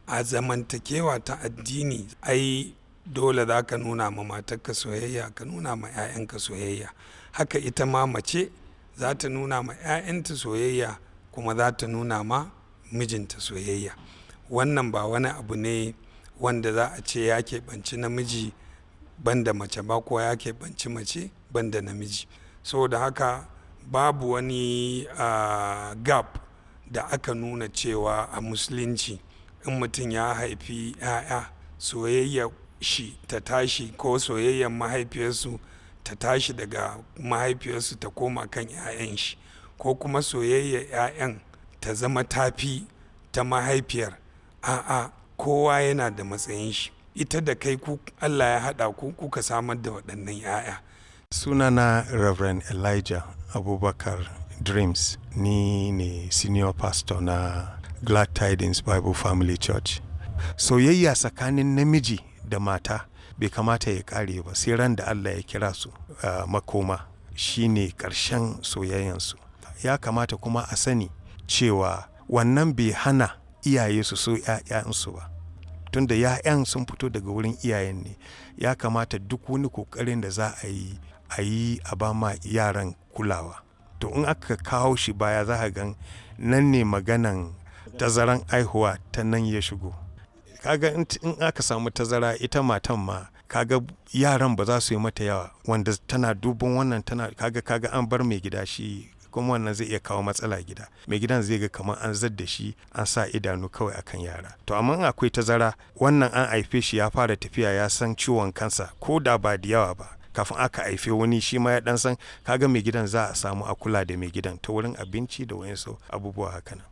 a zamantakewa ta addini ai dole za ka nuna ma matarka soyayya ka nuna ma 'ya'yanka soyayya haka ita ma mace za ta nuna ma 'ya'yanta soyayya kuma za ta nuna ma mijinta soyayya wannan ba wani abu ne wanda za a ce ya keɓanci namiji banda mace ba ko ya keɓanci mace banda namiji saboda haka babu wani uh, gap da aka nuna cewa a musulunci in mutum ya haifi 'ya'ya soyayya shi ta tashi ko soyayyar mahaifiyarsu ta tashi daga mahaifiyarsu ta koma kan 'ya'yan shi ko kuma soyayyar 'ya'yan ta zama tafi ta mahaifiyar a'a kowa yana da matsayin shi ita da kai ku Allah ya haɗa ku kuka samar da waɗannan 'ya'ya sunana reverend elijah abubakar dreams ni ne senior pastor na glad tidings bible family church soyayya tsakanin namiji da mata bai kamata ya kare ba sai ran da allah ya kira su uh, makoma shine ƙarshen soyayyansu ya kamata kuma a sani cewa wannan bai hana iyaye su so 'ya'yansu ba tunda 'ya'yan sun fito daga wurin iyayen ne ya kamata duk wani kokarin da za a yi a yi a ba ma yaran kulawa to in aka kawo shi baya za a gan nan ne maganan tazaran aihuwa ta nan ya shigo kaga in aka samu tazara ita matan ma kaga yaran ba za su yi mata yawa wanda tana duban wannan tana kaga kaga an bar mai gida shi kuma wannan zai iya kawo matsala gida mai gidan zai ga kamar an zadda shi an sa idanu kawai akan yara to amma akwai tazara wannan an haife shi ya fara tafiya ya san ciwon kansa ko da ba da yawa ba kafin aka haife wani shi ma ya dan san kaga mai gidan za a samu a kula da mai gidan ta wurin abinci da wayansu abubuwa haka nan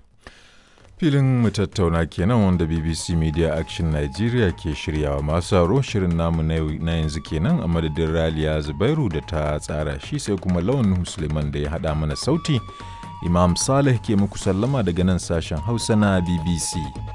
filin mu tattauna kenan wanda bbc media action nigeria ke shiryawa masu sauro shirin namu na yanzu kenan a madadin raliya zubairu da ta tsara shi sai kuma lawan suleiman da ya hada mana sauti imam saleh ke muku sallama daga nan sashen hausa na bbc